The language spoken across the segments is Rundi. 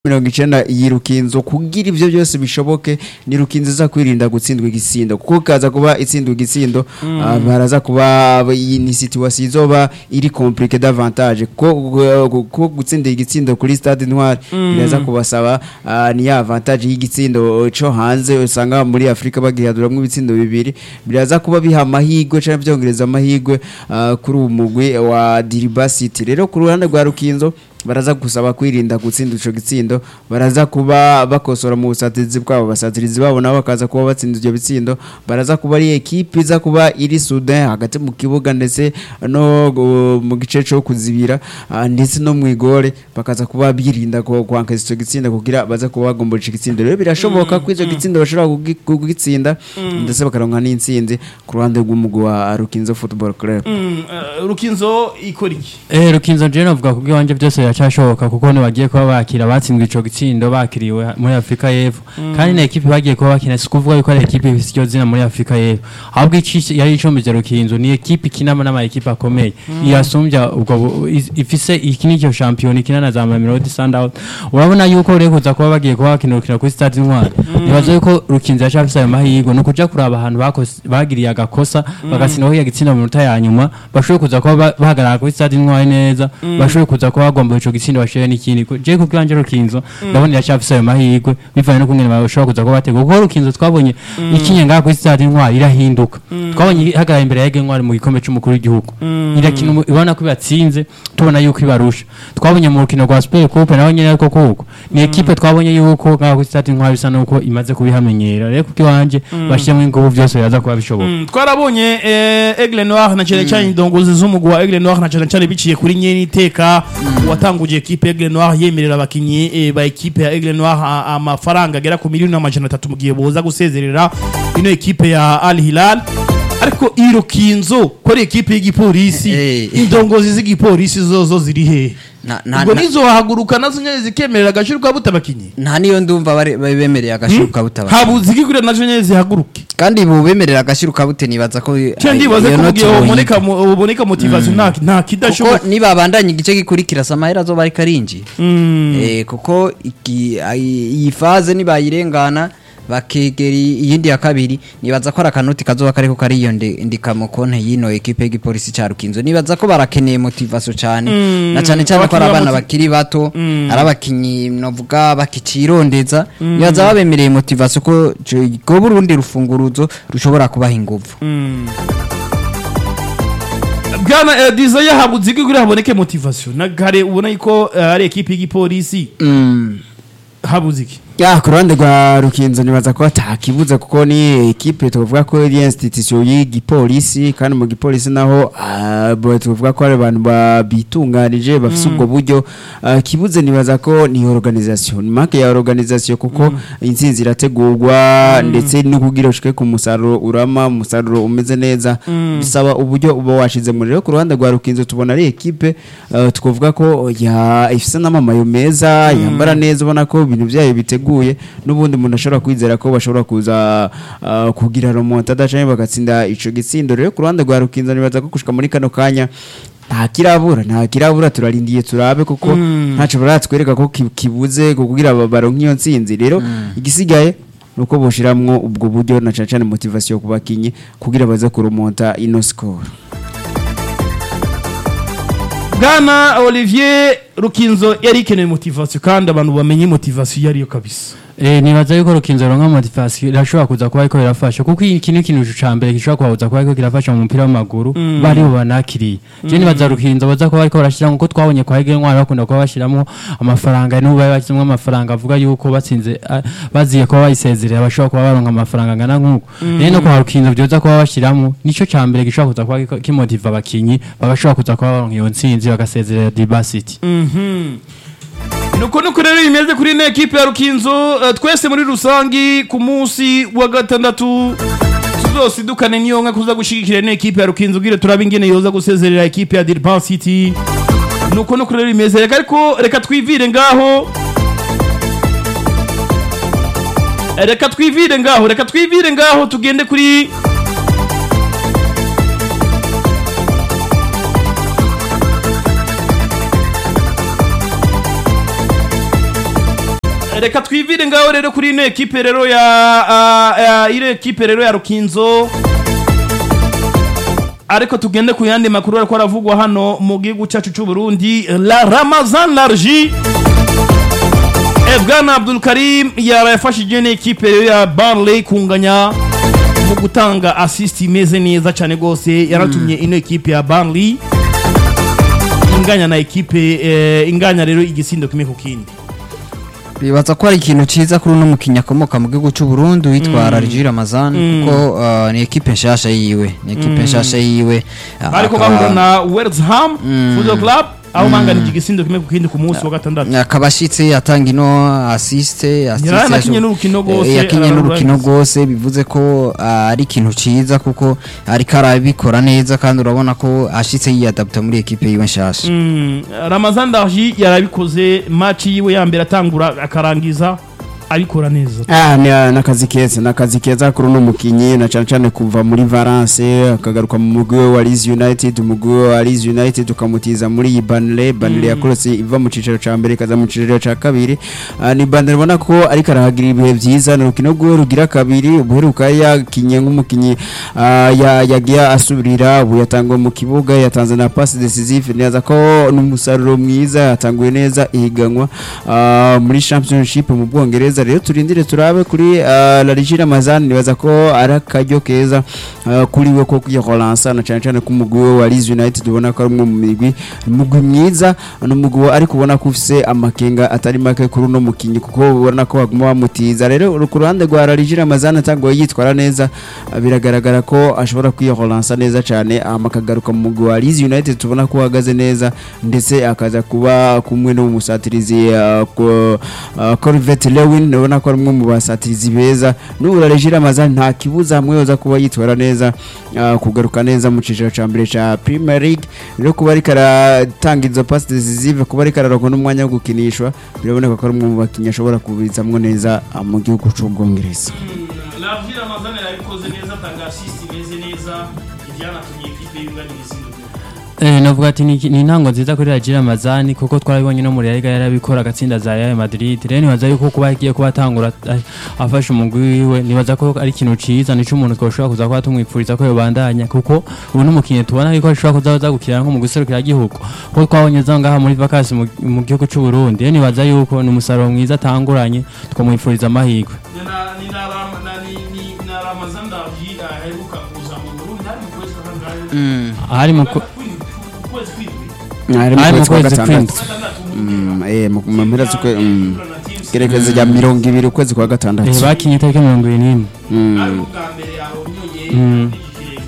mirongo icenda iyi rukinzo kugira ivyo byose bishoboke ni rukinzo iza kwirinda gutsindwa igitsindo kuko kaza kuba itsindwa igitsindo ah, baraza kuba iyi ni situation izoba iri compliqué davantage ko ko gutsinda igitsindo kuri stade Ntwari biraza kubasaba ah, ni ya avantage y'igitsindo co hanze usanga muri Afrika bagihaduramwo ibitsindo bibiri biraza kuba biha amahigwe canke vyongereza amahigwe ah, kuri uwo mugwi wa Diriba City rero ku ruhande rwa rukinzo baraza gusaba kwirinda gutsinda ico gitsindo baraza kuba bakosora mu busatirizi bwabo basatirizi babo nabo bakaza kuba batsinda ivyo bitsindo baraza kuba ari ekipe iza kuba iri soudain hagati mu kibuga ndetse no uh, mu gice co kuzibira ah, ndetse no mu igore bakaza kuba birinda ko kwankeza ico gitsindo kugira baza kuba bagomboje ico gitsindo rero birashoboka ko ico gitsindo bashobora kugi- kugitsinda ndetse bakaronka n'intsinzi ku ruhande rw'umugwi wa Rukinzo Football Club Mm, eh, rukinzo ikora iki Eh Rukinzo je novuga kubwo wanje byose biracashoboka kuko ntibagiye kuba bakira batsinzwe ico gitsindo bakiriwe muri Afrika y'Epfo kandi na ekipe bagiye kuba bakina si kuvuga yuko ari ekipe ifise iryo zina muri Afrika y'Epfo ahubwo ici yari icombeje Rukinzo ni ekipe ikinamo n'ama ekipe akomeye iyasumbya ubwo bu- is- ifise iki nicyo champion ikina na za Mamelodi Sundowns urabona yuko rero kuza kuba bagiye kuba bakina urukino kuri stade Intwari nibaza yuko Rukinzo yacafise ayo mahirwe no kuja kuraba ahantu bakos- bagiriye agakosa bagasinaho ya gitsinda mu minota ya nyuma bashoboye kuza kuba ba- bahagarara kuri stade Intwari neza bashoboye kuza kuba bagomba ico gitsindo bashoye n'ikindi Ku- je kubwo wanje Rukinzo ndabona yacafise ayo mahirwe bivanye no kungene bashobora kuza kuba batega kuko Rukinzo twabonye ikinye ngaha kuri stade Intwari irahinduka twabonye ihagarara imbere ya Ege Ntwari mu gikombe c'umukuru w'igihugu irakina umu- ibona ko ibatsinze tubona yuko ibarusha twabonye mu rukino rwa Super Coupe naho nyene ariko kuko ni ekipe twabonye yuko ngaha kuri stade Intwari bisa nuko imaze kubihamenyera rero kubwo wanje bashiramo ingufu byose biraza kuba bishoboka Mm, twarabonye eh, Aigle Noir na cyane cyane indongozi z'umugwi wa Aigle Noir na cyane cyane biciye kuri nyene iteka watanguje ekipe Aigle Noir yemerera abakinyi eh, ba ekipe ya Aigle Noir a- amafaranga agera ku miliyoni n'amajana atatu mu gihe boza gusezerera ino ekipe ya Al Hilal ariko iro kinzo ko ari ekipe y'igipolisi Eh. indongozi z'igipolisi zozo ziri he Na- na- ubwo na- nizo haguruka nazo nyene zikemerera agaciro ka butabakinyi nta niyo ndumva bari bari bemereye agashiro kabutaba habuze iki kuri nazo nyene zihaguruke kandi bu bemerera agashiro kabute nibaza ko cyangwa ndibaze iyo ko mu noti gihe boyiga. uboneka mu- uboneka motivation nta nta kidashoboka kuko nibabandanya igice gikurikira samahera azoba ariko arinjira Eh, kuko iki- ai- iyi faze nibayirengana bakegera iyindi ya kabiri nibaza ko ari akanoti kazoba kariko kariyondika mu konte y'ino ekipe y'igipolisi ca rukinzo nibaza ko barakeneye motivation cane na cane cane ko ari Abakinyi abana bamoti- bakiri bato ari abakinyi novuga bakicirondeza nibaza babemereye motivation ko ko burundi rufunguruzo rushobora kubaha inguvu bwana eh, desire habuze iki kuri haboneke motivation na kare ubona yuko eh, ari ekipe y'igipolisi habuze iki ya ku ruhande rwa rukinzo nibaza ko atakibuza kuko ni ekipe tuvuga ko ari institution y'igipolisi kandi mu gipolisi naho ah, bo tuvuga ko ari abantu babitunganije bafise ubwo buryo Ah, kibuze nibaza ko ni organisation ni marque ya organisation kuko intsinzi irategurwa ndetse no kugira ushike ku musaruro urama umusaruro umeze neza bisaba uburyo uba washize muri rero ku ruhande rwa rukinzo tubona ari ekipe ah, twavuga ko ya ifise n'amamayo meza yambara neza ubona ko ibintu byayo biteguye n'ubundi umuntu ashobora kwizera ko bashobora kuza ah, kugira remontada canke bagatsinda ico gitsindo rero ku ruhande rwa rukinzo nibaza ko gushika muri kano kanya nta kirabura nta kirabura turarindiye turabe kuko ntaco baratwereka ko ki- kibuze kugira ba- baronke iyo ntsinzi rero igisigaye nuko boshiramwo ubwo buryo na cane cane motivation ku bakinyi kugira baze kurumonta ino score bwana olivier rukinzo yari ikeneye motivation kandi abantu bamenye motivation iyo ariyo kabisa Eh nibaza yuko rukinzo ronka motivation irashobora kuza kuba ariko irafasha kuko iki ni kintu ca mbere gishobora kubabuza kuba ariko kirafasha mu mupira w'amaguru bari bo banakiriye je nibaza rukinzo baza kuba ariko barashiramo kuko twabonye kwa Hege Ntwari bakunda kuba bashiramo amafaranga n'ubu bari bashyizemo amafaranga avuga yuko batsinze ah, baziye kuba bayisezerera bashobora kuba baronka amafaranga angana nk'uko rero no kwa rukinzo byoza kuba bashiramo nico ca mbere gishobora kuza kuba giko- kimotiva abakinyi bagashobora kuza kuba baronka iyo ntsinzi bagasezerera Diba City nuko nuko rero bimeze kuri ino ekipe ya rukinzo eh, twese muri rusangi ku munsi wa gatandatu tuzosidukane niyo nka kuza gushigikira ino ekipe ya rukinzo ubwire turabe ingene yoza gusezerera ekipe ya Dirban City nuko nuko rero bimeze reka ariko reka twivire ngaho reka twivire ngaho reka twivire ngaho tugende kuri reka twivire ngaho rero kuri ino ekipe rero ya ah, ya- ino ekipe rero ya rukinzo ariko tugende ku yandi makuru ariko aravugwa hano mu gihugu cyacu cy'u Burundi la Ramazan Larji Bwana Abdul Karim yarafashije n'ikipe rero ya Barley kunganya mu gutanga assist imeze neza cyane gose yaratumye ino ekipe ya Barley inganya na ekipe eh, inganya rero igisindo kimwe ku kindi bibaza ko ari ikintu cyiza kuri uno mukinnyi akomoka mu gihugu cy'u Burundi witwa Rajir Ramazan kuko uh, ni ekipe nshasha yiwe ni ekipe nshasha yiwe uh, ariko akaba- bahura na West Ham Football Club aho banganije igisindo kimwe ku kindi ku munsi wa gatandatu akaba ashitse atanga ino asiste assist Yaranakinye yaje- n'urukino rwose, Eh, yakinye ararura n'urukino neza. rwose bivuze ko ah, ari ikintu ciza kuko ariko arabikora neza kandi urabona ko ashitse yiyadapta muri ekipe yiwe nshasha Mm, Ramazan Darji yarabikoze match yiwe ya mbere atangura akarangiza abikora neza Ah, ni ni akazi keza ni akazi keza kuri uno mukinyi na cyane cyane kuva muri Valence akagaruka mu mugwi we wa Leeds United umugwi we wa Leeds United ukamutiza muri iyi Burnley Burnley yakorotse iva mu cicaro ca mbere ikaza mu cicaro ca kabiri Ah, ni Burnley ubona ko ariko arahagira ibihe vyiza ni urukino rwiwe rugira kabiri ubuheruka yakinye nk'umukinyi ah, ya- yagiye asubirira ubu yatanguwe mu kibuga yatanze na passe decisive neza ko n'umusaruro mwiza yatanguye neza ihiganwa ah, muri championship mu Bwongereza rero turindire turabe kuri ah, La Ligue Ramazan nibaza ko ari akaryo keza ah, kuri we ko kwihoransa na cyane cyane ku mugwi we wa Leeds United ubona ko ari umwe mu migwi umugwi mwiza n'umugwi we ariko ubona ko ufise amakenga atari make kuri uno mukinyi kuko ubona ko baguma bamutiza rero ku ruhande rwa La Ligue Ramazan atanguye yitwara neza ah, biragaragara ko ashobora kwihoransa neza cyane hama akagaruka mu mugwi wa Leeds United tubona ko uhagaze neza ndetse akaza kuba kumwe n'umusatirizi uh, ko- uh, Corvette Lewin ubona ko ari umwe mu basatirizi beza n'ubura Regis Ramazan nta kibuza hamwe yoza kuba yitwara neza uh, kugaruka neza mu ciciro ca mbere ca Premier League rero kuba ariko aratanga izo passe decisive kuba ariko araronka n'umwanya wo gukinishwa biraboneka ko ari umwe mu bakinnyi ashobora kubizamwo neza uh, mu gihugu c'Ubwongereza Larji Ramazan yarabikoze neza atanga assist imeze neza ibyanatumye ekipe yunganya igisindo Eh, navuga ati ni ni intango nziza kuri Rajira Ramazani kuko twarabibonye no muri Liga yarabikora agatsinda za Real Madrid rero nibaza yuko kuba agiye kuba atangura a- afashe umugwi wiwe nibaza ko ari ikintu ciza nico umuntu twoshobora kuza kuba tumwipfuriza ko yobandanya kuko ubu n'umukinnyi tubona yuko ashobora kuzaza gukina nko mu guserukira gihugu kuko twabonye za ngaha muri vacances mu- mu gihugu cy'u Burundi rero nibaza yuko ni umusaruro mwiza atanguranye twamwipfuriza amahirwe ni na ni na Ram- na ni ni na Ramazan Darji aheruka kuza mu Burundi hari mu kwezi kwa kangahe ahari mu ku- kwezi kwindwi ari mu Ari mu kwezi kwa kwezi gatandatu gatandatu Mm, eh, mu mu mpera z'ukwe mm, gerekezo rya mirongo ibiri ukwezi kwa gatandatu eh, bakinye itariki mirongo irindwi n'imwe Mm, ari ubwa mbere yahonyoye Mm. n'igikirenge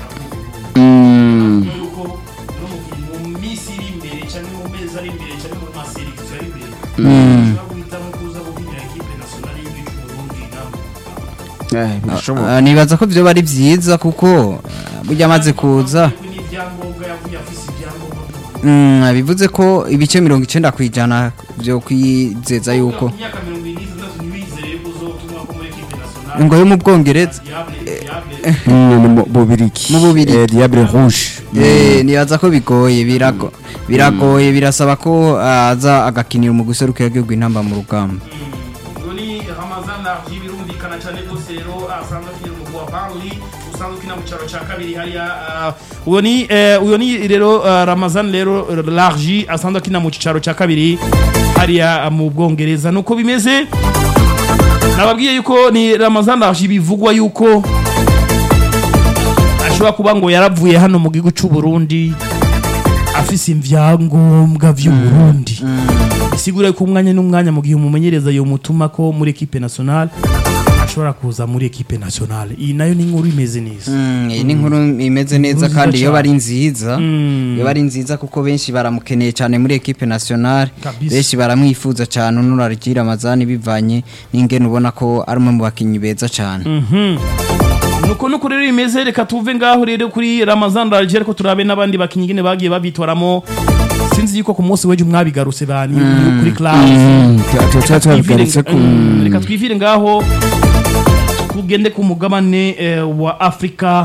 mm. yuko n'umukinnyi mu minsi iri imbere cyangwa mu mezi ari imbere cyangwa mu maserivisi ari imbere Mm. ushobora guhitamo kuza gukinira ekipe nasiyonali y'igihugu cy'u Burundi nawe Eh, birashoboka Ah, nibaza ko vyoba ari vyiza kuko ah, burya amaze kuza n'ibyangombwa yavuye afise ibyangombwa Mm, bivuze ko ibice mirongo icenda ku ijana vyo kwizeza yuko imyaka mirongo ine n'itandatu ntibizere yuko uzotumwa ko muri ekipe nasiyonali ngo yo mu bwongereza diable diable Mm, ni mu Bubirigi Mu Bubirigi. Eh, Diable Rouge Eh, nibaza ko bigoye birago biragoye birasaba ko ah, aza agakinira mu guserukira igihugu intamba mu rugamba uyu ni Ramazan Narji birumvikana cyane rwose rero asanzwe akinira umugwi wa Burnley usanzwe ukina mu cyaro cya kabiri hariya ah, uyu ni eh, uyu ni rero ah, Ramazan rero Larji asanzwe akina mu cyaro cya kabiri hariya ah, mu Bwongereza nuko bimeze nababwiye yuko ni Ramazan Larji bivugwa yuko ashobora kuba ngo yaravuye hano mu gihugu cy'u Burundi afise ivyangombwa vy'u Burundi bisigura ko umwanya n'umwanya mu gihe umumenyereza yo mutuma ko muri equipe nationale ashobora kuza muri equipe nationale iyi nayo ni inkuru imeze neza Mm, iyi ni inkuru imeze neza nziza kandi iyo cyane. bari nziza Mm. iyo bari nziza kuko benshi baramukeneye cyane muri ekipe nationale Kabisa. benshi baramwifuza cyane unurarigira amazani bivanye n'ingene ubona ko ari umwe mu bakinnyi beza cyane nuko nuko rero imeze reka tuve ngaho rero kuri Ramazan Darji ariko turabe n'abandi bakinyi ngene bagiye babitwaramo sinzi yuko ku munsi w'ejo mwabigarutse bani kuri class tuba tubabigarutse ku Mm, reka twivire ngaho tugende ku mugabane eh, wa afurika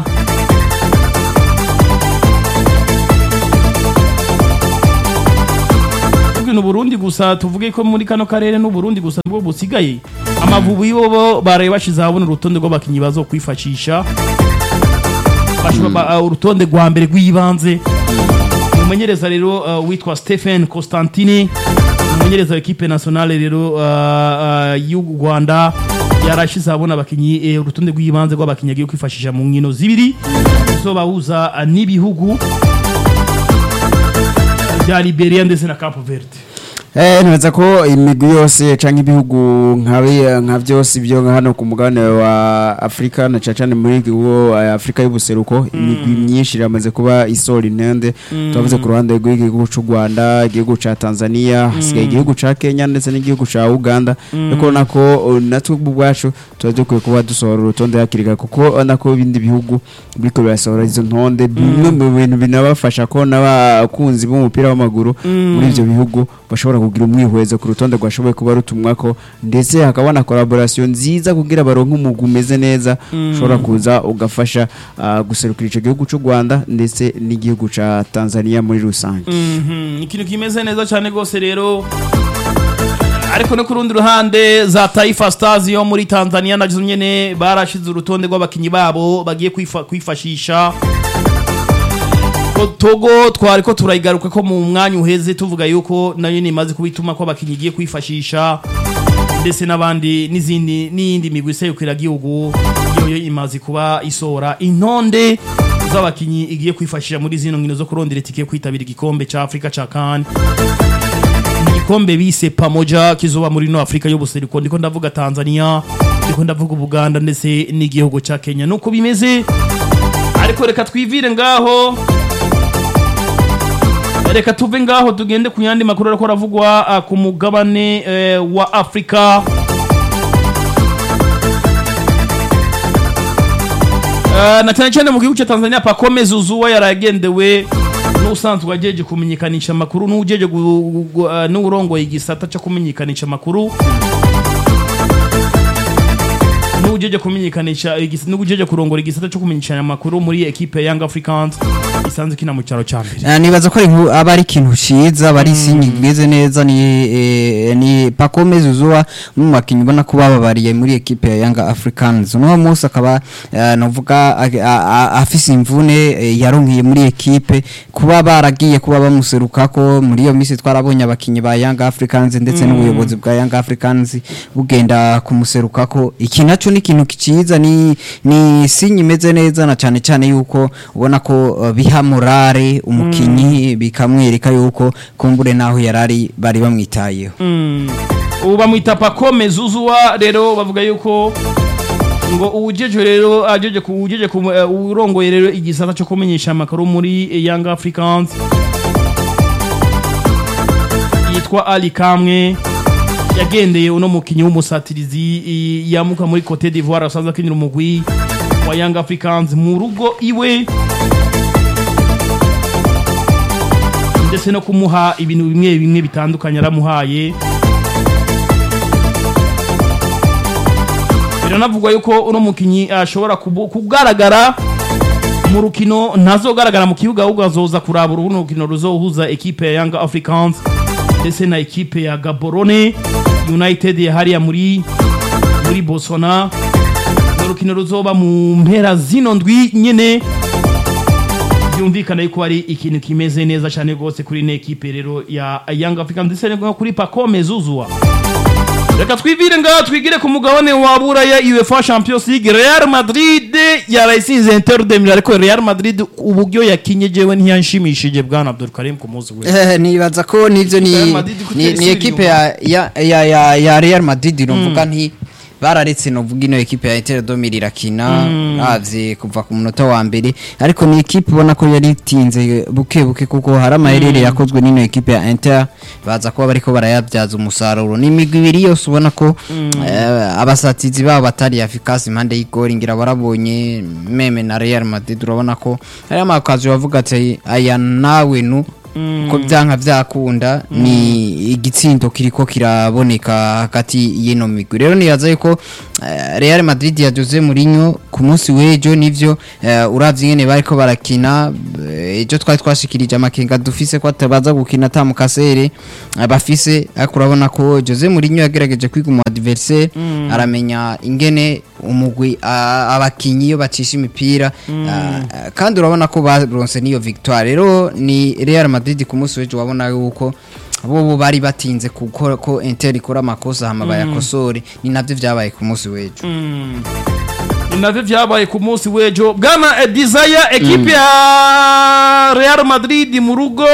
tuvuge Burundi gusa tuvuge ko muri kano karere n'Uburundi gusa nibwo busigaye amavubi bo baraye bashize ahabona urutonde rw'abakinyi bazokwifashisha Bashobora ba- uh, urutonde rwa mbere rw'ibanze umumenyereza rero uh, witwa Stephen Constantine umumenyereza w'ikipe nationale rero uh, uh, y'u Rwanda yarashize abona abakinyi eh, urutonde rw'ibanze rw'abakinyi agiye kwifashisha mu nkino zibiri zobahuza uh, n'ibihugu bya Liberia ndetse na Cape Verde Eh, nibaza ko imigwi yose canke ibihugu nkabe nka byose byo nka hano ku mugabane wa Afrika na cyane muri wo Afrika y'ubuseruko imigwi myinshi iramaze kuba isora intende twavuze ku ruhande rw'igihugu cy'u Rwanda igihugu ca Tanzania hasigaye igihugu ca Kenya ndetse n'igihugu ca Uganda ariko nako uh, natwe ubwacu tuba dukwiye kuba dusohora urutonde hakiri kare kuko nako ibindi bihugu biriko birasohora izo ntonde bimwe mu bintu binabafasha ko n'abakunzi b'umupira w'amaguru muri ivyo bihugu bashobora kugira umwihwezo ku rutonde rwashoboye kuba rutumwako ndetse hakaba na collaboration nziza kugira baronke umugwi umeze neza ushobora kuza ugafasha ah, guserukira ico gihugu c'u Rwanda ndetse n'igihugu ca Tanzania muri rusange Mhm, ikintu kimeze neza cyane rwose rero ariko no ku rundi ruhande za Taifa Stars yo muri Tanzania nazo nyene barashize urutonde rw'abakinyi babo bagiye kwifa- kwifashisha Ko Togo twari ko turayigaruka ko mu mwanya uheze tuvuga yuko nayo nimaze kubituma ko abakinyi igiye kwifashisha ndetse n'abandi n'izindi n'iyindi migwi iserukira igihugu yoyo imaze kuba isora intonde z'abakinyi igiye kwifashisha muri zino nkino zo kurondera itike yo kwitabira igikombe ca Afrika ca CAN igikombe bise pamoja kizoba muri no Afrika y'ubuseruko ndiko ndavuga Tanzania ndiko ndavuga Ubuganda ndetse n'igihugu ca Kenya nuko bimeze ariko reka twivire ngaho reka tuve ngaho tugende ku yandi makuru ariko aravugwa ah, ku mugabane eh, wa Afrika Eh, na cyane cyane mu gihugu cya Tanzania Pacome Zouzoua yaragendewe n'usanzwe ajeje kumenyekanisha amakuru n'ujeje gu- gu- gu- eh, n'urongoye igisata cyo kumenyekanisha amakuru n'ujeje kumenyekanisha igis- n'ujeje kurongora igisata cyo kumenyekanisha amakuru muri equipe ya Young Africans isanzwe kina mu cyaro cya mbere Eh, nibaza ko ari nku- aba ari ikintu ciza aba ari isinyi bimeze neza ni eh, ni Pacome Zouzoua mu makinyi ubona ko bababariye muri equipe ya Young Africans uno munsi akaba eh, novuga a- a- a- afise imvune eh, yaronkiye muri equipe kuba baragiye kuba bamuserukako muri iyo misi twarabonye abakinyi ba Young Africans ndetse n'ubuyobozi bwa Young Africans bugenda kumuserukako iki naco ni ikintu ciza ni ni sinyi imeze neza na cyane cyane yuko ubona ko uh, biha morale umukinyi bikamwereka yuko kumbure naho yarari bari bamwitayeho Mm. ubu bamwita Pacome Zouzoua rero bavuga yuko ngo uwujeje rero ajeje ku ujeje ku eh, urongoye rero igisata cyo kumenyesha amakuru muri eh, Young Africans yitwa Ali Kamwe yagendeye uno mukinyi w'umusatirizi i- yamuka muri Cote d'Ivoire asanzwe akinira umugwi wa Young Africans mu rugo iwe ndetse no kumuha ibintu bimwe bimwe bitandukanye aramuhaye biranavugwa yuko uno mukinyi ashobora kubu- kugaragara mu rukino ntazogaragara mu kibuga ahubwo azoza kuraba urubuno rukino ruzohuza ekipe ya Young Africans ndetse na ekipe ya Gaborone United ya hariya muri muri Botswana ni urukino ruzoba mu mpera zino ndwi nyene byumvikana yuko ari ikintu kimeze neza cyane rwose kuri ino ekipe rero ya Young Africans ndetse no kuri Pacome Zouzoua reka twivire ngaho twigire ku mugabane wa buraya UEFA Champions League Real Madrid yarayisize Inter de Milan ariko Real Madrid uburyo yakinye jewe ntiyanshimishije bwana Abdul Karim ku munsi we Eh, nibaza ko nivyo Real ni Madrid ko ni, itari ni isubira equipe ya, ya, ya, ya, ya Real Madrid novuga nti bararetse novuga ino equipe ya Inter de Milan irakina ravye kuva ku munota wa mbere ariko ni equipe ubona ko yari itinze buke buke kuko hari amaherere yakozwe n'ino equipe ya Inter baza kuba bariko barayabyaza umusaruro ni imigwi ibiri yose ubona ko eh, abasatizi babo batari efficace impande y'igori ngira barabonye meme na Real Madrid urabona ko hari amakazi bavuga ati aya nawe nu ko byanka byakunda ni igitsindo kiriko kiraboneka hagati y'ino migwi rero nibaza yuko eh, Real Madrid ya Jose Mourinho ku munsi w'ejo nivyo eh, uravye ingene bariko barakina eh, ejo twari twashikirije amakenga dufise ko atabaza gukina ata mukasere eh, bafise ariko urabona ko Jose Mourinho yagerageje kwiga umu adversaire aramenya ingene umugwi ah, abakinyi iyo bacisha imipira ah, ah, kandi urabona ko baronse niyo victoire rero ni Real Madrid ku munsi w'ejo wabona yuko bo bari batinze kuko ko Inter ikora amakosa hama bayakosore ni navyo vyabaye ku munsi w'ejo ni navyo vyabaye ku munsi w'ejo bwana eh, desire ekipe ya real madrid mu rugo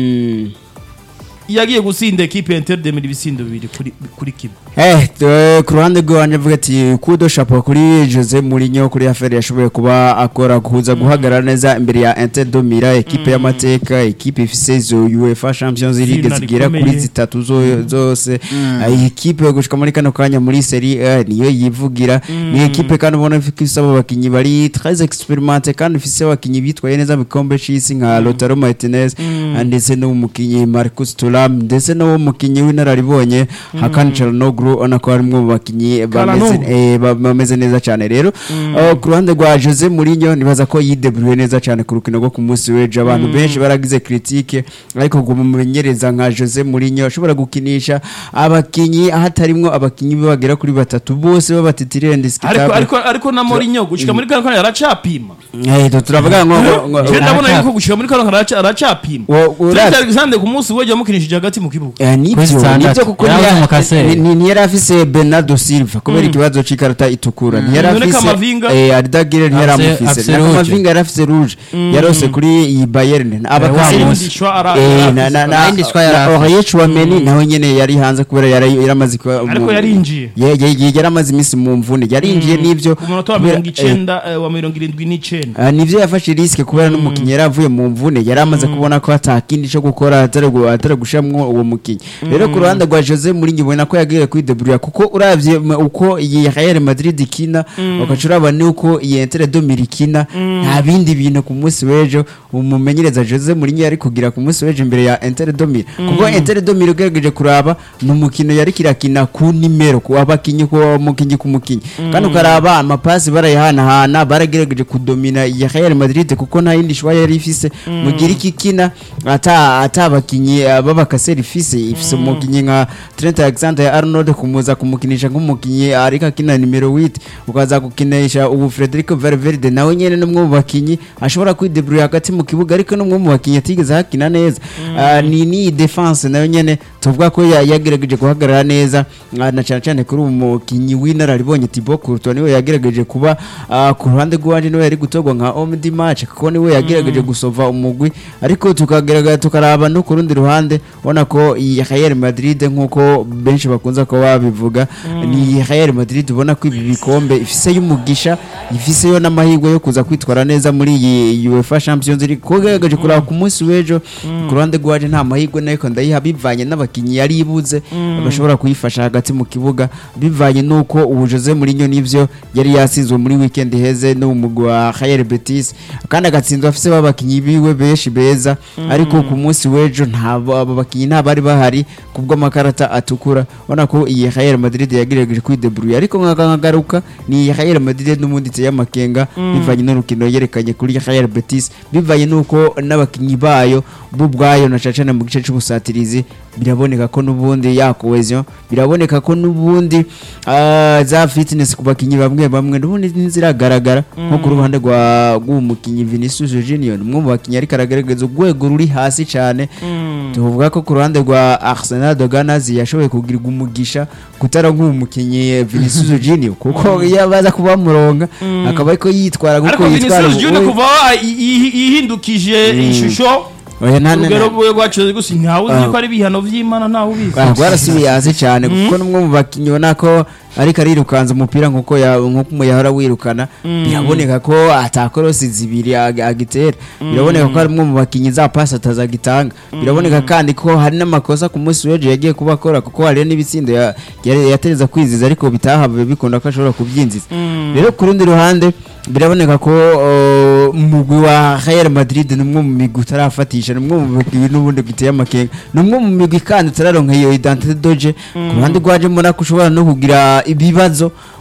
yagiye gusinda ekipe ya inter de Milan ibisindo bibiri kuri kuri kimwe Eh, t- ku ruhande rwanje avuga ati kudo chapeau kuri Jose Mourinho kuri affaire yashoboye kuba akora kuza guhagarara neza imbere ya Inter de Milan ekipe y'amateka ekipe ifise zo UEFA Champions League Zina zigera rikomeye. kuri zitatu zo- zose Ah, iyi ekipe yo gushika muri kano kanya muri Serie A niyo yivugira ni ekipe kandi ubona ko isaba abakinyi bari très expérimenté kandi ifise abakinyi bitwaye neza mu gikombe c'isi nka Lautaro Martinez ah, ndetse n'umukinyi Marcus Thuram ndetse n'umukinyi w'inararibonye Hakan Çalhanoğlu ubona ko harimwo mu bakinyi bameze Çalhanoğlu. eh, ba- bameze neza cyane rero uh, ku ruhande rwa Jose Mourinho nibaza ko yideburuye neza cyane ku rukino rwo ku munsi w'ejo abantu benshi baragize critique ariko ngo mumenyereza nka Jose Mourinho ashobora gukinisha abakinyi hatarimwo abakinyi be bagera kuri batatu bose babatitirire ariko ariko ariko ariko na Mourinho gushika muri kano kanya aracapima eh to turavuga ngo ngo- ngo- je ndabona araca- yuko gushika muri kano kanya araca- aracapima Wo- Trent uravye- Alexander ku munsi w'ejo yamukinishije hagati mu kibuga Eh, Kuri nibyo standard. nibyo kuko Yarabuze niya- umukaseri. ni- ni- ntiyari afise Bernardo Silva kubera ikibazo c'ikarata itukura ntiyari None afise Kamavinga? eh Ardagire ntiyari Afise- amufise afise na rouge. Kamavinga yari afise rouge yarose kuri iyi Bayern wa abakaseri munsi. Yindishwa ara- Eh, ara- na na na Ayindi shwa yari na afise. Aurier Chouameni nawe nyene yari hanze kubera yari yaramaze kuba ariko mu- yarinjiye Ye- ye- ye- yaramaze iminsi mu mvune yarinjiye n'ivyo ku munota wa kubera- mirongo icenda eh, wa mirongo irindwi n'icenda Ah, nivyo yafashe riske kubera n'umukinyi yari avuye mu mvune yari amaze kubona ko atakindi co gukora atari gu- atari gushiramwo uwo mukinyi rero ku ruhande rwa Jose Mourinho ubona ko yagiye kwideburira kuko uravye m- uko iyi Real Madrid ikina ugaca uraba nuko iyi Inter de Milan ikina nta bindi bintu ku munsi w'ejo umumenyereza Jose Mourinho yari kugira ku munsi w'ejo imbere ya Inter de Milan kuko Inter de Milan ugerageje kuraba ni umukino yari kirakina ku nimero ku abakinyi ku mukinyi ku mukinyi kandi ukaraba amapasi barayahanahana baragerageje kudomina ya Real Madrid kuko nta yindi shwa yari ifise mu gihe iriko ikina ata ata abakinyi eh, b'abakaseri ifise ifise umukinyi nka Trent Alexander-Arnold kumuza kumukinisha nk'umukinyi ariko akina nimero 8 ukaza gukinisha ubu Federico Valverde nawe nyene n'umwe mu bakinyi ashobora kwidebrouiller hagati mu kibuga ariko n'umwe mu bakinyi atigeze hakina neza Ah, ni ni defense nayo nyene tuvuga ko ya- yagerageje guhagarara neza ah, na cyane cyane kuri uwo mukinyi w'inararibonye Thibaut Courtois niwe yagerageje kuba ah, ku ruhande rw'uwanje niwe yari gutogwa nka homme du match kuko niwe yagerageje gusova umugwi ariko tukagerageza tukaraba no ku rundi ruhande ubona ko iyi Real Madrid nk'uko benshi bakunze kuba babivuga ni Real Madrid ubona ko ibi bikombe ifise y'umugisha ifise yo n'amahirwe yo kuza kwitwara neza muri iyi UEFA Champions League kuko gerageje kuraba ku munsi w'ejo ku ruhande rw'uwanje nta mahirwe nayo ndayiha bivanye n'abakinyi yari ibuze bashobora kuyifasha hagati mu kibuga bivanye n'uko ubu Jose Mourinho n'ivyo yari yasinzwe muri weekend heze no mu mugwi wa Real Betis kandi agatsinzwe afise babakinyi biwe benshi beza ariko ku munsi w'ejo nta abo bakinyi nta bari bahari kubwo amakarata atukura ubona ko iyi Real Madrid yagerageje kwidebrouiller ariko nkagaruka ni iyi Real Madrid n'ubundi iteye amakenga bivanye n'urukino yerekanye kuri Real Betis bivanye n'uko n'abakinyi bayo bo ubwayo na cacana mu gice c'ubusatirizi biraboneka ko n'ubundi ya cohesion biraboneka ko n'ubundi ah, za fitness ku bakinyi bamwe bamwe n'ubundi ntiziragaragara nko ku ruhande rwa rw'umukinyi Vinicius Junior ni umwe mu bakinyi ariko aragaragaza urwego ruri hasi cyane tuvuga ko ku ruhande rwa Arsenal de Gunners yashoboye kugirirwa umugisha kutara nk'umukinyi Vinicius Junior kuko iyo baza kuba muronga akaba ariko yitwara ariko kuko yitwara Vinicius Junior kuva aho yi- yi- yihindukije ishusho Oya, na- na- urugero na- rwe rwacu gusa ntawe uzi Ah. ko ari ibihano vy'Imana ntawe ubizi Ah, rwarasubiye hasi cyane kuko n'umwe mu bakinnyi ubona ko ariko arirukanza umupira nk'uko ya- nk'uko yahora wirukana biraboneka ko atakorosi zibiri ag- agitera biraboneka ko ari umwe mu bakinnyi za pasi atazagitanga biraboneka kandi ko hari n'amakosa ku munsi w'ejo yagiye kuba akora kuko hari n'ibitsindo ya- yari- yatereza kwiziza ariko bitahavuye bikunda ko ashobora kubyinjiza rero ku rundi ruhande biraboneka ko uh, umugwi wa Real Madrid ni umwe mu migwi utarafatisha ni umwe mu migwi n'ubundi giteye amakenga ni umwe mu migwi kandi utararonka iyo identité doje ku ruhande rwaje mbona ko ushobora no kugira ibibazo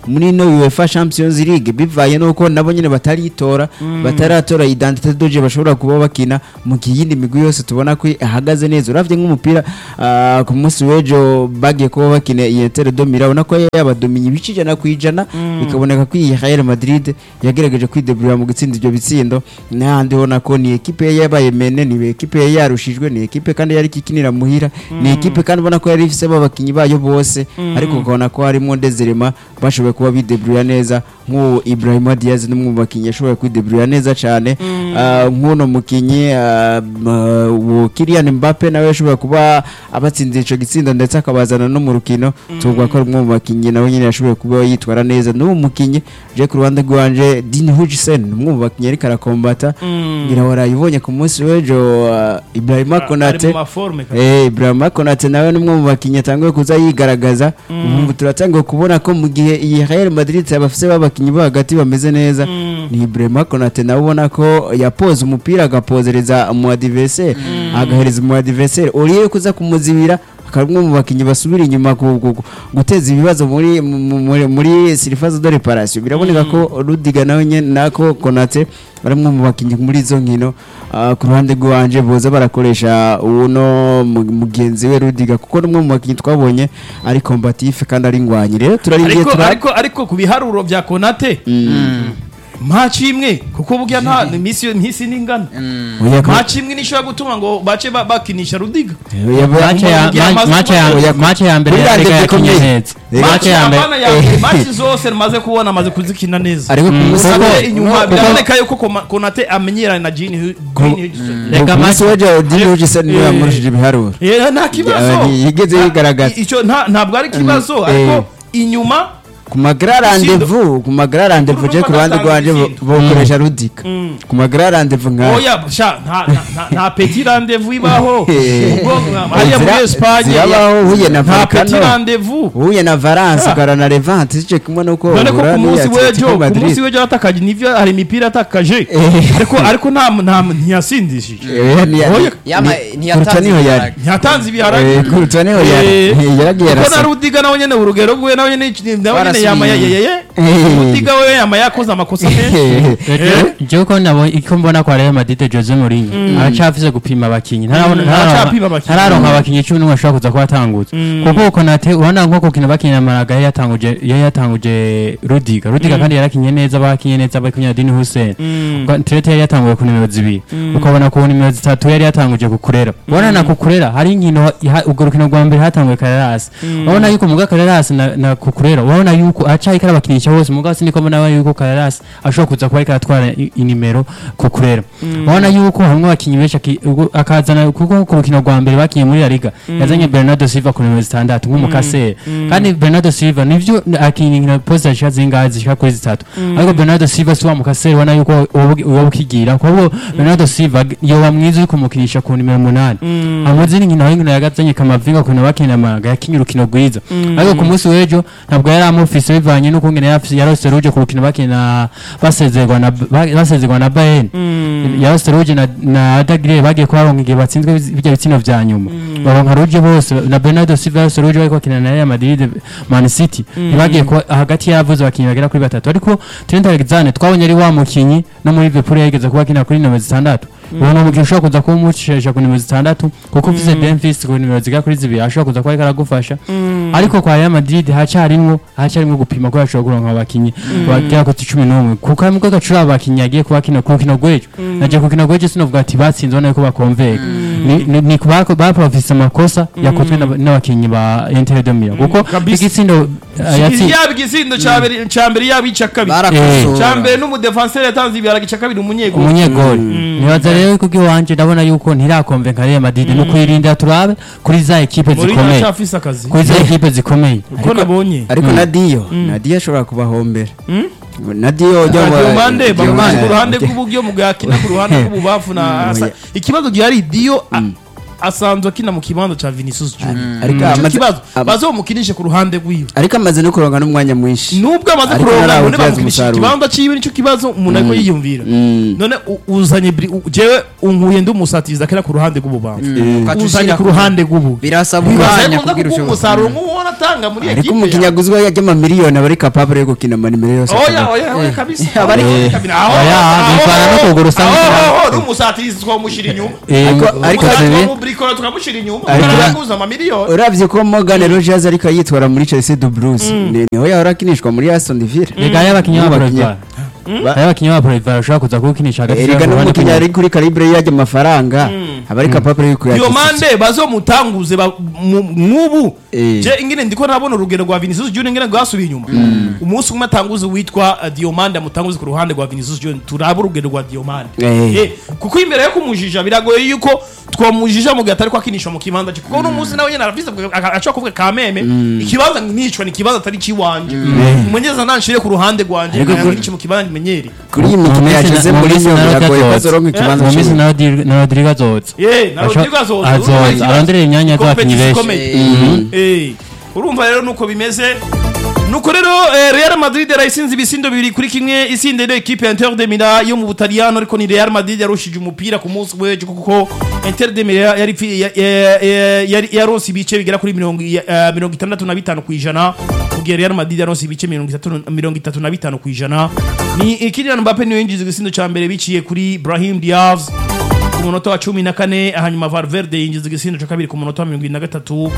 muri no UEFA Champions League bivaye nuko nabo nyene bataritora bataratora identité doje bashobora kuba bakina mu kiyindi migwi yose tubona ko ihagaze neza uravye nk'umupira ah, ku munsi w'ejo bagiye kuba bakina iyi Inter de Milan ubona ko yabadominye ibice ijana ku ijana bikaboneka ko iyi Real Madrid yagerageje kwideburira mu gutsinda ibyo bitsindo n'ahandi ubona ko ni ekipe ye yabaye mene ni ekipe ye yarushijwe ni ekipe kandi yari ikinira muhira ni ekipe kandi ubona ko yari ifise abakinnyi bayo bose ariko ukabona ko harimo ndezerema bashoboye kuba bideburira neza nk'uwo Ibrahima Diaz n'umwe mu bakinnyi yashoboye kwideburira neza cyane Ah, nk'uno mukinnyi ah, ma- uwo Kylian Mbappe nawe yashoboye kuba abatsinze ico gitsindo ndetse akabazana no mu rukino tuvuga ko ari umwe mu bakinnyi nawe nyine yashoboye kuba yitwara neza n'uwo mukinnyi je ku ruhande rwanje Dean Hutchinson umwe mu bakinnyi ariko arakombata ngira warayibonye ku munsi w'ejo ah, Ibrahima ari Konate mu maforme kabisa. Eh, Ibrahima Konate nawe ni umwe mu bakinnyi atanguye kuza yigaragaza ubu turatangiye kubona ko mu gihe iyi Real Madrid abafise b'abakinnyi bo hagati bameze neza ni Ibrahima Konate nawe ubona ko yapoza umupira agapozereza mu adversaire agahereza mu adversaire uriye kuza kumuzibira akaba umwe mu bakinnyi basubira inyuma ku- ku- ku- guteza ibibazo muri mu- muri muri surface de reparation biraboneka ko Rudiga nawe nyene nako Konate ari umwe mu bakinnyi muri izo nkino Ah, ku ruhande rwanje boza barakoresha uno mu- mugenzi we Rudiga kuko ni umwe mu bakinnyi twabonye ari combatif kandi ari ngwanyi rero turarindiye ariko tura ariko ariko ku biharuro bya konate maci imwe kuko burya nta iminsi iminsi ningana Oya, ko- maci imwe nishobora gutuma ngo bace ba- bakinisha rudiga oya, ba- Match ya- Mugira ma- amazi match ya- Oya, match ya mbere kuri ya Liga Rwanda yakinye bikomeye. neza Reka- Match maci ya mbere abana ya mbere maci zose maze kubona amaze kuzikina neza ariko ku Mm. munsi Kuko- Konate inyuma kuko- biraboneka yuko Koma- konate amenyeranye na Jean Hu- Green Hudson. Reka ku munsi match- w'ejo Dean Hutchinson niwe Eh. yamurushije ibiharuro Eh, nta kibazo Ya- yigeze Nta- yigaragaza. icyo nta- ntabwo ari ikibazo Mm, ariko eh. inyuma ku magara rendezvous ku magara rendezvous je ku ruhande rwanje bo- bokoresha Rudiga Mm. ku magara rendezvous nka oya sha nta nta- nta- nta petit rendez-vous ibaho Eh. ubwo hariya muri Zira- Espagne zirabaho, huye na nta petit Volcano. rendez-vous uhuye na Valence Ah. ugara na Levante ico kimwe nuko none ko uhura ku munsi n'iyi w'ejo Atletico ku Madrid. munsi w'ejo yatakaje nivyo hari imipira yatakaje Eh. ariko ariko nta nta ntiyasindishije Eh, ni- Oya. Yama- ni- ntiyatanze Kuruta niho yari ibiharage. ntiyatanze ibiharage Eh, kuruta niho yari Eh. Eh, yaragiye kuko na arasa rudiga nawe nyene urugero rwe nawe nyene nawe nyene Barasubiye. yama yayeye Eh. rudiga we yama yakoze amakosa menshi jewe ko nabo iko mbona kwa Real Madrid Jose Mourinho aracafise gupima abakinyi ntarabona- Mm, ntararonka- aracapima abakinyi. ntararonka abakinyi cumi n'umwe ashobora kuza kuba atangutse kuko Konate ubona nko gukina bakina Malaga yari yatanguje yari yatanguje Rudiga Rudiga kandi yarakinye neza bakinye neza bakinye na Dini Hussein Trete yari yatanguye ku nimero zibiri ukabona ku nimero zitatu yari yatanguje kukurera ubona na kukurera hari inkino iha- urwo rukino rwa mbere hatanguye Carreras urabona yuko muga Carreras na, na kukurera urabona yuko acayika arabakinisha bose muga siniko mbona yuko Carreras ashobora kuza kuba ariko aratwara i- inimero kukurera urabona yuko hamwe abakinyi benshi aki- ubwo akazana kuko ku rukino rwa mbere bakinye muri La Liga yazanye Bernardo Silva ku nimero zitandatu nk'umukasere kandi Bernardo Silva nivyo akinye inkino poste zishika zingahe zishika kuri zitatu ariko Bernardo Silva si wa mukasere ubona yuko uwo ukigira kuko Bernardo Silva yoba mwiza uri kumukinisha ku nimero umunani amaze n'inkino aho inkino yagazanye kamavinga ku bakina amaga yakinye urukino rwiza ariko ku munsi w'ejo ntabwo yari amufise bivanye n'ukungene yarafise yarose ruje ku rukino bakina basezerwa na ba- basezerwa na Bayern yarose ruje na na Adagire bagiye kubaronka igihe batsinzwe biz- bijya bitsino vya nyuma baronka ruje bose na Bernardo Silva yarose ruje bariko bakina na Real Madrid Man City bagiye kuba hagati y'abavuze abakinyi bagera kuri batatu ariko Trent Alexander twabonye ari wa mukinyi no muri Liverpool yageze kuba akina kuri nimero zitandatu ubu ni umukinnyi ushobora kuza kuba umucisha ku nimero zitandatu kuko ufise Memphis ku nimero zigera kuri zibiri ashobora kuza kuba ariko aragufasha ariko kwa Real Madrid hacyarimwo hacyarimwo gupima ko yashobora kuronka abakinyi bagera kuri cumi n'umwe kuko harimo gacura abakinyi yagiye kuba akina ku rukino rw'ejo nagiye ku rukino rw'ejo sinovuga ati batsinze ubona yuko bakonveka Ni- ni- ni bako- bapafise amakosa yakozwe n'aba- n'abakinyi ba Inter de Milan kuko kabisa. igitsindo uh, yatsi- yaba igisindo ca mbere- ca mbere yaba ica kabiri barakosora ca mbere n'umudefanseri yatanze ibiharage ica kabiri umunyegoli umunyegoli nibaza rero ko iwanje ndabona yuko ntirakonvenka Real Madrid no kwirinda turabe kuri za ekipe muri zikomeye nacafise akazi kuri za ekipe zikomeye uko nabonye ariko na Dio na Dio ashobora kubahombera na Dio ujya mu- Diomande Diomande. bamwanje ku ruhande rw'uburyo mugakina ku ruhande rw'ububafu na asa- ikibazo gihari Dio a- asanzwe akina mu kibanza ca Vinicius Junior ariko Ico amaze- kibazo ama- bazomukinishe ku ruhande rwiwe ariko amaze no kuronka n'umwanya mwinshi nubwo amaze Ariko kuronka none ntarawubyaza bamukinisha umusaruro. ikibanza ciwe nico kibazo umuntu ariko yiyumvira Mm. none u- uzanye bri- u- jewe unkuye ndi umusatiriza kera ku ruhande rw'ububamfu Ukaca uzanye ushira ku ku- ruhande rw'ubu birasaba bibaza umwanya ko nza kugira kuguha ushobore umusaruro nk'uwo atanga muri ariko ekipe umukinnyi yawe. aguzwe yajya amamiliyoni aba ari kapabure yo gukina amanimero yose oya ashoboye. oya oya kabisa aba ari- Oya, kabisa. Aho- Oya, aho- bivana no kugura usanga aho- ukina. aho- aho, n'umusatirizi twamushyira inyuma Eh, Ariko- uko ariko- zibi- tukamubrikora tukamushyira inyuma Ariko- turaguza amamiliyoni urabye ko Morgan Rogers ariko yitwara muri Chelsea du Blues ni niho yahora akinishwa muri Aston Villa rega hariho abakinnyi ba N'abakinnyi- Proivar Ba- hariho abakinnyi ba Proivar bashobora kuza kuwukinisha hagati erega y'uruhande n'umukinnyi rw'umuntu. ari kuri calibre yajya amafaranga aba ari kapabure yo kuyakira diomande bazomutanguze ba- mu- nk'ubu Eh. je ingene ndiko nabona urugero rwa Vinicius Junior ingene rwasubiye inyuma umunsi umwe atanguze witwa uh, diomande amutanguze ku ruhande rwa Vinicius Junior turaba urugero rwa diomande Eh. Eh, kuko imbere yo kumujija biragoye yuko twamujija mu gihe atari kwakinishwa mu kibanza cye kuko uno munsi nawe nyene arafise ashobora kuvuga kameme ikibanza nicwa ni ikibanza atari ciwanje umumenyereza nanshire ku ruhande rwanje Ariko kuri- nkice mu kibanza nkimenyere kuri iyi mikino Mu minsi yashize na- mu muri minsi yo na biragoye ko Rodrigo azoronka azoza. ikibanza mu minsi cyiwe. na Rodri- na Rodrigo azoza Eh, na Asho- Rodrigo azoza azoza, urumva ikibazo. arondera imyanya y'abakinnyi Competition benshi. ikomeye. Eh, urumva rero nuko bimeze nuko rero eh, Real Madrid yarayisinze ibisindo bibiri kuri kimwe isinde rero equipe ya Inter de Milan yo mu Butaliyano ariko ni Real Madrid yarushije umupira ku munsi w'ejo kuko Inter de Milan yari fi- ya- ya- ya- yari yaronse ibice bigera kuri mirongo ya- eh, mirongo itandatu na bitanu ku ijana mu gihe Real Madrid yaronse ibice mirongo itatu mirongo itatu na bitanu ku ijana ni Kylian Mbappe niwe yinjiza igisindo ca mbere biciye kuri Brahim Diaz ku munota wa cumi na kane hanyuma Valverde yinjiza igisindo cya kabiri ku munota wa mirongo irindwi na gatatu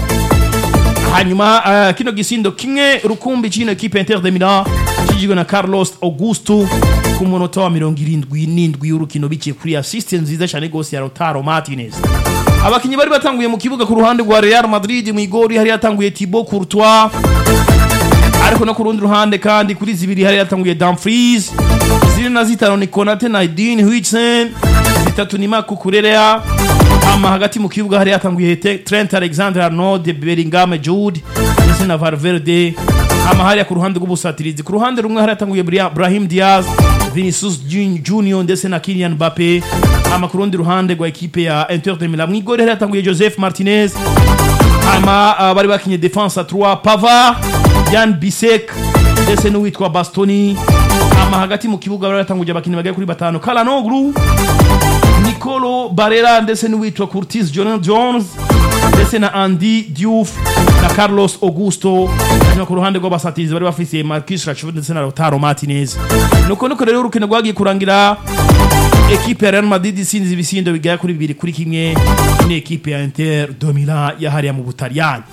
hanyuma uh, kino gisindo kimwe rukumbi cy'ino ekipe ya Inter de Milan kijijwe na Carlos Augusto ku munota wa mirongo irindwi n'indwi y'urukino biciye kuri assist nziza cyane rwose ya Lautaro Martinez abakinnyi bari batanguye mu kibuga ku ruhande rwa Real Madrid mu igori hari yatanguye Thibaut Courtois ariko no ku rundi ruhande kandi kuri zibiri hari yatanguye Dumfries zine na zitanu ni Konate na Dean Huijsen zitatu ni Marco Cucurella ama hagati mu kibuga hari yatanguye Te- Trent Alexander-Arnold Bellingham Jude ndetse na Valverde ama hariya ku ruhande rw'ubusatirizi ku ruhande rumwe hari yatanguye Bria- Brahim Diaz Vinicius Jun- Junior ndetse na Kylian Mbappe ama ku rundi ruhande rwa ekipe ya Inter de Milan mu igori hari yatanguye Joseph Martinez hama uh, bari bakinye defense à 3 Pavard Jan Bisek ndetse n'uwitwa Bastoni hama hagati mu kibuga bari batanguje abakinnyi bagera kuri batanu Kalanoglu Nicolo Barella ndetse n'uwitwa Curtis Jonas Jones ndetse na Andy Diouf na Carlos Augusto hanyuma ku ruhande rw'abasatirizi bari bafise Marcus Rashford ndetse na Lautaro Martinez nuko nuko rero urukino rwagiye kurangira ekipe ya Real Madrid isinze ibisindo bigera kuri bibiri kuri kimwe ni ekipe ya Inter de Milan yahariya mu Butaliyani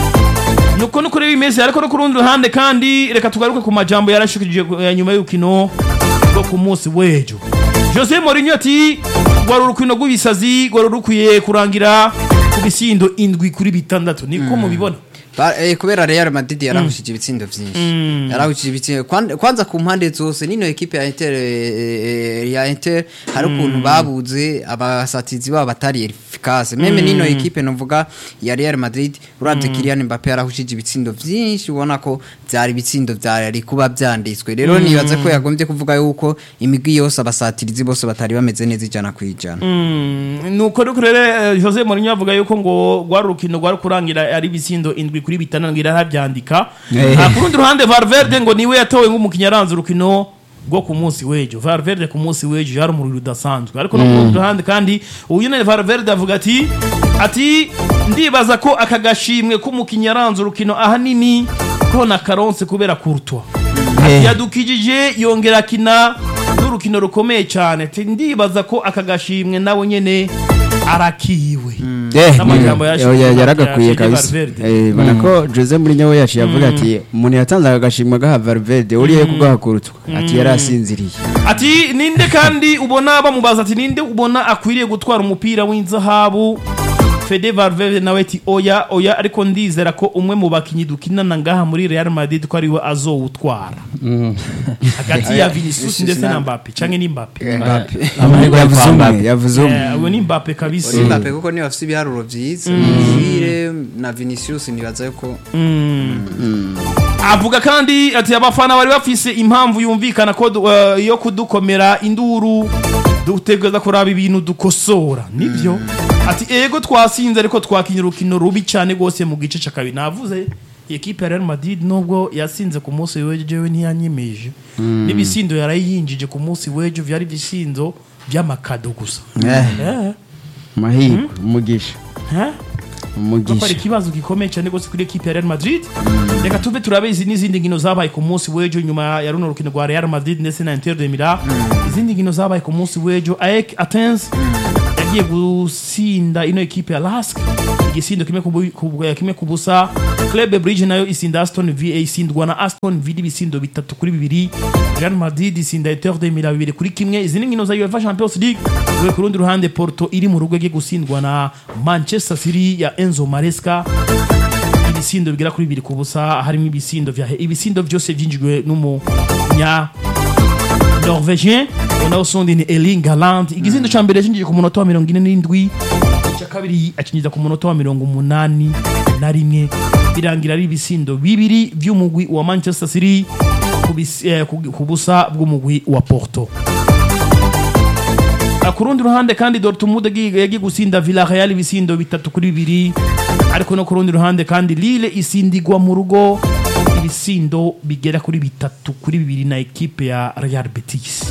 nuko nuko rero bimeze ariko no ku rundi ruhande kandi reka tugaruke ku majambo yarashikije eh, nyuma y'urukino rwo ku munsi w'ejo Jose Mourinho ati rwari urukino rw'ibisazi rwari rukwiye kurangira ku bisindo indwi kuri bitandatu niko mubibona Ba- eh, kubera Real Madrid yarahushije ibitsindo vyinshi yarahushije ibitsindo Kwan- kwanza ku mpande zose nino ekipe ya Inter eh, eh, ya Inter hari ukuntu babuze abasatizi babo batari efficace meme nino ekipe novuga ya Real Madrid uravye Kylian Mbappe yarahushije ibitsindo vyinshi ubona ko vyari ibitsindo vyari kuba vyanditswe rero nibaza ko yagombye kuvuga yuko imigwi yose abasatirizi bose batari bameze neza ijana kwijana nuko nuko rero eh, Jose Mourinho avuga yuko ngo rwari urukino rwari kurangira ari ibisindo indwi kuri bitandatu ngira arabyandika Eh. Ah, ku rundi ruhande Valverde ngo niwe yatowe nk'umukinnyi aranze urukino rwo ku munsi w'ejo Valverde ku munsi w'ejo yari umuriro udasanzwe ariko no ku rundi ruhande kandi uyu nyine Valverde avuga ati ati ndibaza ko aka gashimwe k'umukinnyi yaranze urukino ahanini ko na karonse kubera Courtois Eh. yadukijije yongera akina n'urukino rukomeye cyane ati ndibaza ko aka gashimwe nawe nyene arakiwe Eh, N'amagambo ya- yashize ya- ya- yaragakwiye ya kabisa Valverde. Eh, bona ko Jose Mourinho we yaciye avuga ati umuntu yatanze agashimwa gaha Valverde uriye kugaha kurutwa ati yari asinziriye ati ninde kandi ubona bamubaza ati ninde ubona akwiriye gutwara umupira w'inzahabu Fede Valverde nawe ati oya oya ariko ndizera ko umwe mu bakinyi dukinana ngaha muri Real Madrid ko ariwe azowutwara hagati ya Vinicius ndetse na Mbappe canke ni Mbappe amahirwe yo yavuze kwa umwe Mbappe. yavuze umwe Eh, uwo ni Mbappe kabisa Uri Mbappe kuko niba afite ibiharuro byiza Juire na Vinicius nibaza yuko avuga kandi ati abafana bari bafise impamvu yumvikana ko du- eh, yo kudukomera induru dutegereza kuraba ibintu dukosora nibyo ati ego twasinze ariko twakinye urukino rubi cyane rwose mu gice cya kabiri navuze iyi ekipe ya Real Madrid nubwo yasinze ku munsi w'ejo jewe ntiyanyemeje n'ibisindo yarayinjije ku munsi w'ejo byari ibisindo by'amakado gusa Eh, Eh, mahirwe umugisha eh? Kuko ari umugisha ikibazo gikomeye cyane rwose kuri ekipe ya Real Madrid reka tuve turabe izi n'izindi nkino zabaye ku munsi w'ejo nyuma ya runo rukino rwa Real Madrid ndetse na Inter de Milan izindi nkino zabaye ku munsi w'ejo AEK Athens yagiye gusinda ino ekipe ya Lask igisindo kimwe ku bu- ku- kimwe ku busa Club Brugge nayo isinda Aston Villa isindwa na Aston Villa ibisindo bitatu kuri bibiri Real Madrid isinda Inter de Milan bibiri kuri kimwe izindi nkino za UEFA Champions League we ku rundi ruhande Porto iri mu rugo yagiye gusindwa na Manchester City ya Enzo Maresca ibisindo bigera kuri bibiri ku busa harimo ibisindo vya ibisindo byose byinjijwe n'umunya norvegien unaho usundi ni Erling Haaland igisindo ca mbere cinjije ku munota wa mirongo ine n'indwi ica kabiri acinjiza ku munota wa mirongo umunani na rimwe birangira ari ibisindo bibiri vy'umugwi wa Manchester City ku bis- eh, ku ku busa bw'umugwi wa Porto Ah, ku rundi ruhande kandi Dortmund yagiye yagiye gusinda Villarreal ibisindo bitatu kuri bibiri ariko no ku rundi ruhande kandi Lille isindigwa mu rugo ibisindo bigera kuri bitatu kuri bibiri na ekipe ya Real Betis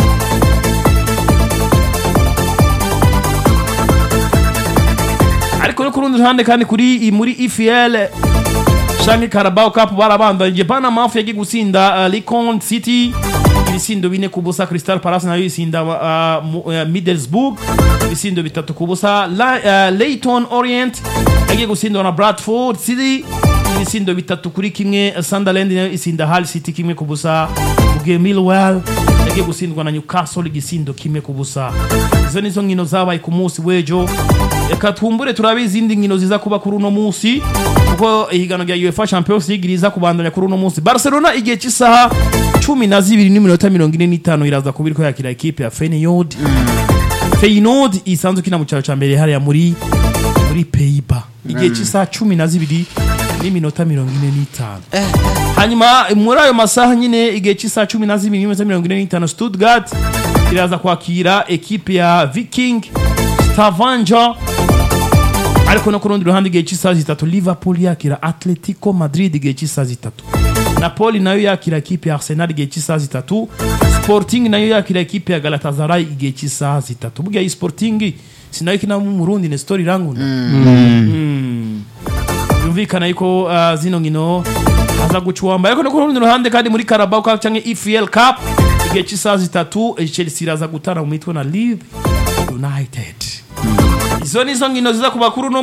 ariko no ku rundi ruhande kandi kuri muri EFL canke Carabao Cup barabandanyije Panama yagiye gusinda uh, Lincoln City ibisindo bine ku busa Crystal Palace nayo isinda uh, mu- uh, Middlesbrough ibisindo bitatu ku busa La, uh, Leyton Orient yagiye gutsindwa na Bradford City ibisindo bitatu kuri kimwe Sunderland nayo isinda Hull City kimwe ku busa mugihe Millwall yagiye gutsindwa na Newcastle igisindo kimwe ku busa izo nizo nkino zabaye ku munsi w'ejo reka twumbure turabe izindi nkino ziza kuba kuri uno munsi kuko ihiganwa rya UEFA Champions League riza kubandanya kuri uno munsi Barcelona igihe cy'isaha cumi na zibiri n'iminota mirongo ine n'itanu iraza kuba iriko yakira ekipe ya Feyenoord Feyenoord isanzwe ikina mu cyaro cya mbere hariya muri muri Pays-Bas igihe cy'isaha cumi na zibiri n'iminota mirongo ine n'itanu hanyuma muri ayo masaha nyine igihe cy'isaha cumi na zibiri n'iminota mirongo ine n'itanu Stuttgart iraza kwakira ekipe ya Viking Stavanger ariko no ku rundi ruhande igihe cy'isaha zitatu Liverpool yakira Atletico Madrid igihe cy'isaha zitatu Napoli nayo yakira ekipe ya Arsenal igihe cy'isaha zitatu Sporting nayo yakira ekipe ya Galatasaray igihe cy'isaha zitatu burya iyi Sporting sinayo ikina mu Burundi ni story iranguna Mm. yumvikana yuko uh, zino nkino aza gucuwamba ariko no ku rundi ruhande kandi muri Carabao Cup cyangwa EFL Cup igihe cy'isaha zitatu eh, Chelsea iraza gutana mu mitwe na Leeds United izo nizo nkino ziza kuba kuri uno